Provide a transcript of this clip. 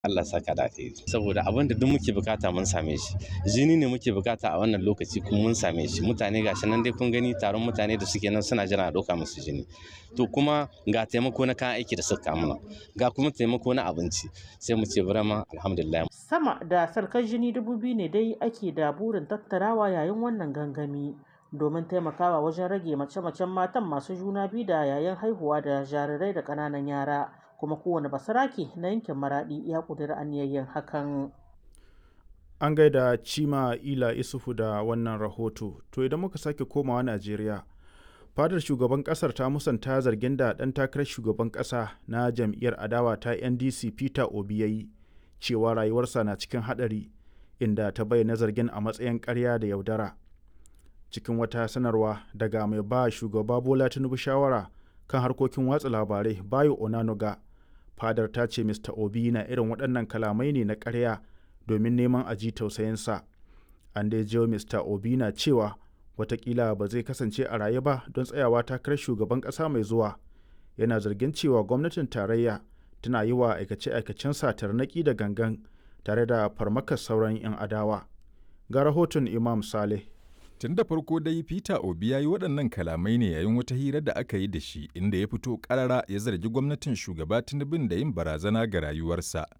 Allah saka da alheri saboda abin da duk muke bukata mun same shi jini ne muke bukata a wannan lokaci kuma mun same shi mutane gashi nan dai kun gani taron mutane da suke nan suna jira a ɗauka musu jini to kuma ga taimako na kayan aiki da suka mana ga kuma taimako na abinci sai mu ce burama alhamdulillah sama da sarkar jini dubu biyu ne dai ake da burin tattarawa yayin wannan gangami domin taimakawa wajen rage mace-macen matan masu juna biyu da yayin haihuwa da jarirai da ƙananan yara kuma kowane basarake na yankin maradi ya ƙudiri aniyayyen hakan an gaida cima ila isufu da wannan rahoto to idan muka sake komawa najeriya fadar shugaban kasar ta musanta zargin da ɗan takarar shugaban ƙasa na jam'iyyar adawa ta ndc peter obi ya yi cewa rayuwarsa na cikin haɗari inda ta bayyana zargin a matsayin ƙarya da yaudara cikin wata sanarwa daga mai ba shugaba bola tinubu shawara kan harkokin watsa labarai bayo onanuga fadar ta ce mr obi na irin waɗannan kalamai ne na ƙarya domin neman aji tausayinsa an dai jiyo mr obi na cewa watakila ba zai kasance a raye ba don tsayawa takarar shugaban ƙasa mai zuwa yana zargin cewa gwamnatin tarayya tana yi wa aikace-aikacen tarnaƙi da gangan tare da farmakar sauran 'yan adawa ga rahoton imam saleh Tun da farko dai Peter Obi ya yi waɗannan kalamai ne yayin wata hira da aka yi da shi inda ya fito ƙarara ya zargi gwamnatin shugaba Tinubun da yin barazana ga rayuwarsa.